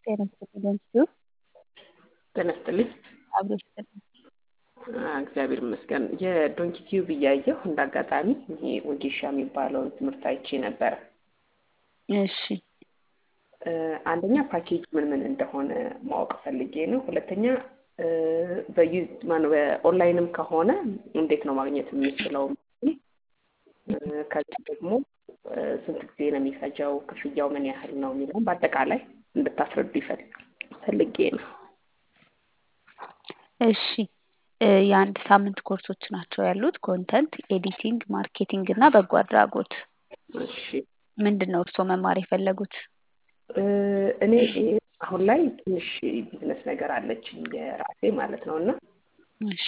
ጤና ይስጥልኝ ሲሆን ጤና ይስጥልኝ። አብሮ ይስጥልኝ። እግዚአብሔር ይመስገን። የዶንኪ ቲዩብ እያየሁ እንደ አጋጣሚ ይሄ ወጌሻ የሚባለውን ትምህርት አይቼ ነበረ። እሺ አንደኛ ፓኬጅ ምን ምን እንደሆነ ማወቅ ፈልጌ ነው። ሁለተኛ በኦንላይንም ከሆነ እንዴት ነው ማግኘት የምችለው? ከዚህ ደግሞ ስንት ጊዜ ነው የሚፈጀው? ክፍያው ምን ያህል ነው የሚለውን በአጠቃላይ እንድታስረዱ ፈልጌ ነው። እሺ የአንድ ሳምንት ኮርሶች ናቸው ያሉት። ኮንተንት ኤዲቲንግ፣ ማርኬቲንግ እና በጎ አድራጎት። እሺ ምንድን ነው እርስዎ መማር የፈለጉት? እኔ አሁን ላይ ትንሽ ቢዝነስ ነገር አለችኝ የራሴ ማለት ነው እና እሺ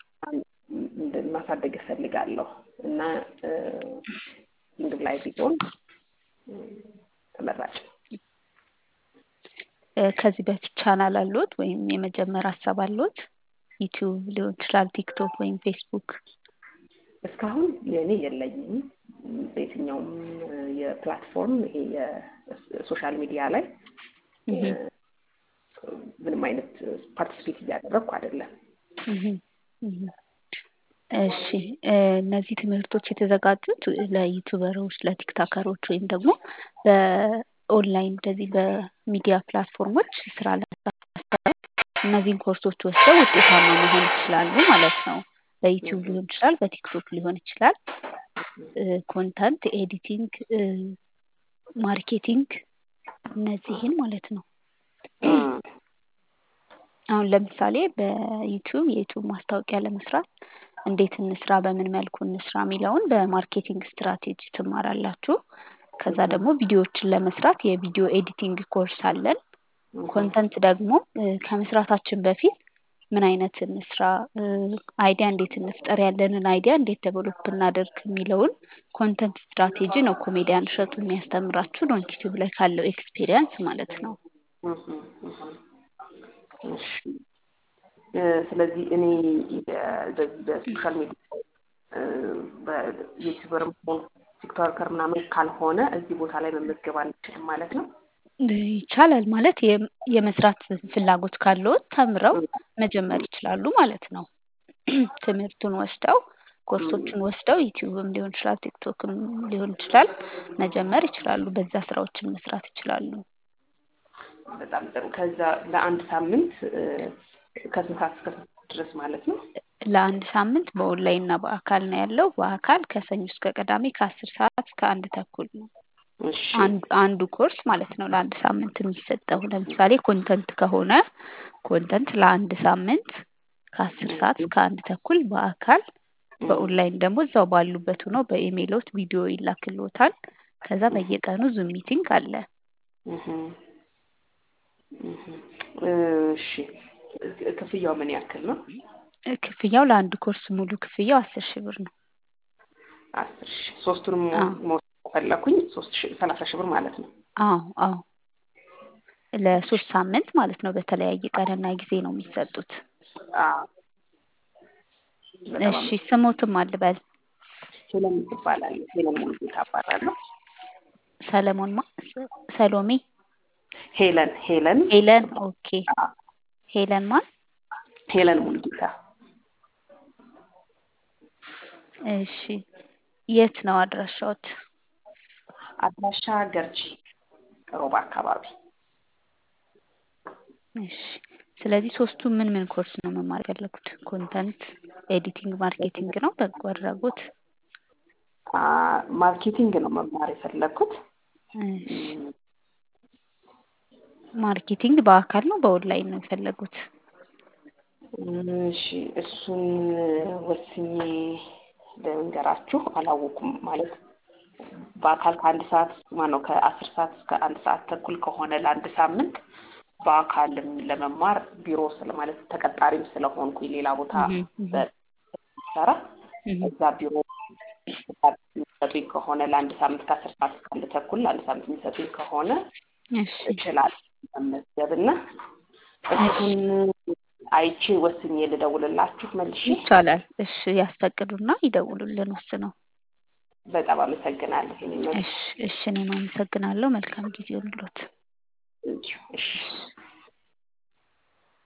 ማሳደግ እፈልጋለሁ እና ንግድ ላይ ቢሆን ተመራጭ ከዚህ በፊት ቻናል አሉት ወይም የመጀመር ሀሳብ አሉት? ዩቲዩብ ሊሆን ይችላል፣ ቲክቶክ ወይም ፌስቡክ። እስካሁን የእኔ የለኝም። በየትኛውም የፕላትፎርም ይሄ የሶሻል ሚዲያ ላይ ምንም አይነት ፓርቲስፔት እያደረግኩ አይደለም። እሺ እነዚህ ትምህርቶች የተዘጋጁት ለዩቱበሮች፣ ለቲክታከሮች ወይም ደግሞ በኦንላይን እንደዚህ በሚዲያ ፕላትፎርሞች ስራ ለመስራት እነዚህን ኮርሶች ወስደው ውጤታማ መሆን ይችላሉ ማለት ነው። በዩቲዩብ ሊሆን ይችላል፣ በቲክቶክ ሊሆን ይችላል። ኮንተንት ኤዲቲንግ፣ ማርኬቲንግ እነዚህን ማለት ነው። አሁን ለምሳሌ በዩቲዩብ የዩቲዩብ ማስታወቂያ ለመስራት እንዴት እንስራ፣ በምን መልኩ እንስራ የሚለውን በማርኬቲንግ ስትራቴጂ ትማራላችሁ። ከዛ ደግሞ ቪዲዮዎችን ለመስራት የቪዲዮ ኤዲቲንግ ኮርስ አለን። ኮንተንት ደግሞ ከመስራታችን በፊት ምን አይነት እንስራ፣ አይዲያ እንዴት እንፍጠር፣ ያለንን አይዲያ እንዴት ዴቨሎፕ እናደርግ የሚለውን ኮንተንት ስትራቴጂ ነው ኮሜዲያን እሸቱ የሚያስተምራችሁ ዶንኪ ቲዩብ ላይ ካለው ኤክስፔሪየንስ ማለት ነው። ስለዚህ እኔ በዚህ በሶሻል ሚዲያ በዩቲዩበርም ሆን ቲክቶከር ምናምን ካልሆነ እዚህ ቦታ ላይ መመዝገብ አንችልም ማለት ነው። ይቻላል ማለት የመስራት ፍላጎት ካለዎት ተምረው መጀመር ይችላሉ ማለት ነው። ትምህርቱን ወስደው ኮርሶችን ወስደው ዩቲዩብም ሊሆን ይችላል፣ ቲክቶክም ሊሆን ይችላል መጀመር ይችላሉ። በዛ ስራዎችን መስራት ይችላሉ። በጣም ጥሩ። ከዛ ለአንድ ሳምንት ከስንት ሰዓት እስከ ስንት ድረስ ማለት ነው? ለአንድ ሳምንት በኦንላይን እና በአካል ነው ያለው። በአካል ከሰኞ እስከ ቅዳሜ ከአስር ሰዓት እስከ አንድ ተኩል ነው እሺ አንዱ ኮርስ ማለት ነው ለአንድ ሳምንት የሚሰጠው። ለምሳሌ ኮንተንት ከሆነ ኮንተንት ለአንድ ሳምንት ከአስር ሰዓት እስከ አንድ ተኩል በአካል በኦንላይን ደግሞ እዛው ባሉበት ሆነው በኢሜይሎት ቪዲዮ ይላክልዎታል። ከዛ በየቀኑ ዙም ሚቲንግ አለ። እሺ ክፍያው ምን ያክል ነው? ክፍያው ለአንድ ኮርስ ሙሉ ክፍያው አስር ሺህ ብር ነው። አስር ሺህ ሶስቱንም መውሰድ ከፈለኩኝ ሶስት ሺህ ሰላሳ ሺህ ብር ማለት ነው። አዎ አዎ ለሶስት ሳምንት ማለት ነው። በተለያየ ቀንና ጊዜ ነው የሚሰጡት። እሺ ስሞትም አልበል ሄለን ትባላለች። ሄለን ሙሉጌታ እባላለሁ። ሰለሞን ማ ሰሎሜ ሄለን ሄለን ሄለን ኦኬ ሄለን ማን ሄለን ሙሉጌታ እሺ የት ነው አድራሻዎት? አድራሻ ገርጂ ሮባ አካባቢ። እሺ ስለዚህ ሶስቱ ምን ምን ኮርስ ነው መማር የፈለጉት? ኮንተንት ኤዲቲንግ፣ ማርኬቲንግ ነው በጎ አድራጎት? ማርኬቲንግ ነው መማር የፈለግኩት። እሺ ማርኬቲንግ በአካል ነው በኦንላይን ነው የፈለጉት? እሺ እሱን ወስኜ ልንገራችሁ። አላወኩም ማለት በአካል ከአንድ ሰዓት ማነው ከአስር ሰዓት እስከ አንድ ሰዓት ተኩል ከሆነ ለአንድ ሳምንት በአካልም ለመማር ቢሮ ስለ ማለት ተቀጣሪም ስለሆንኩኝ ሌላ ቦታ በሰራ እዛ ቢሮ የሚሰጡኝ ከሆነ ለአንድ ሳምንት ከአስር ሰዓት እስከ አንድ ተኩል ለአንድ ሳምንት የሚሰጡኝ ከሆነ እችላለሁ መመዝገብ እና እሱን አይቼ ወስኜ ልደውልላችሁ መልሼ። ይቻላል። እሺ ያስፈቅዱና ይደውሉልን ወስነው። በጣም አመሰግናለሁ። እሺ እሺ እኔም አመሰግናለሁ። መልካም ጊዜ ይሁንልዎት። እሺ